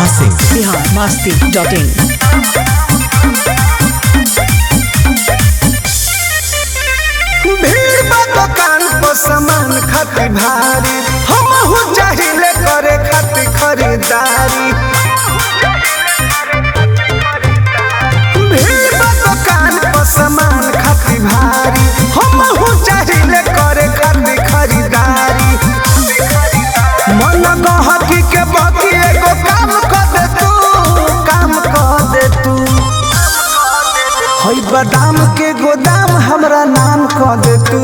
Singh Bihar Masti dot in भीड़ बा दुकान पर सामान खातिर भारी हमहू चाहिले करे खातिर खरीदारी भीड़ बा दुकान पर सामान खातिर भारी हमहू चाहिले करे खातिर खरीदारी मन गहकी के बाकी एगो काम कर दे तू काम कर दे तू हई बादाम के गोदाम हमरा नाम कह दे तू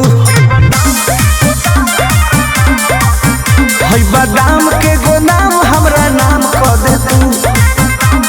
हई बादाम के गोदाम हमरा नाम कह दे तू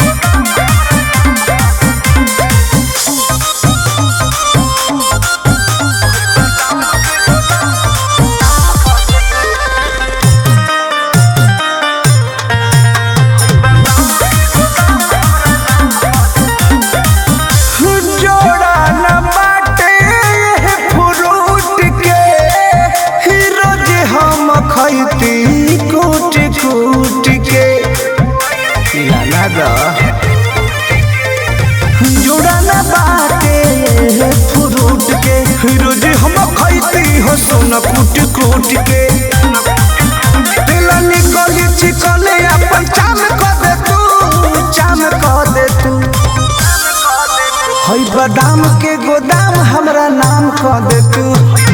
जोड़ा न बाटे ये फ्रूट के ही रोज हम खैती कूट कूट के लाला दा जोड़ा न बाटे ये फ्रूट के ही रोज हम खैती हो सोना कूट कूट के दिल निकली चिकने अपन चाम कर दे तू चाम कर दे तू हई बादाम के गोदाम हमरा नाम कह दे तू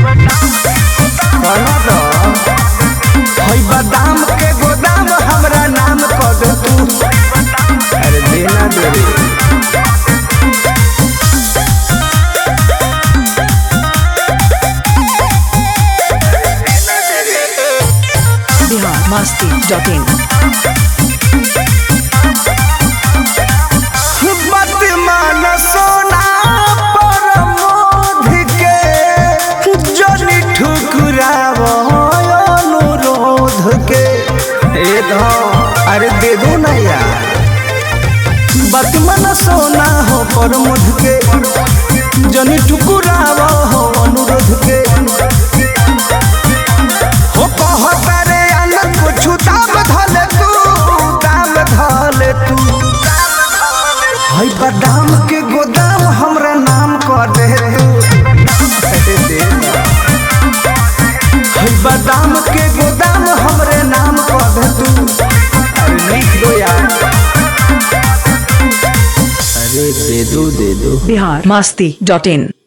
कहना दो। हई बादाम के गोदाम हमरा नाम कह दे तू अरे देना दे रे बिहार मस्ती डॉट इन मत मान सोना पर मोध के जनी ठुकराव अनुरोध के ए धौ अरे दे दो ना यार बात मन सोना हो पर मुझ के जनी ठुकुराव हो अनुरोध के हो कहता रे अलग कुछ दाम धले तू दाम धले तू हई बादाम के गोदाम हमरा नाम कर दे तू हई बादाम के गोदाम हमरे नाम कर दे तू अरे लिख दो यार अरे दे दो दे दो बिहार मस्ती डॉट इन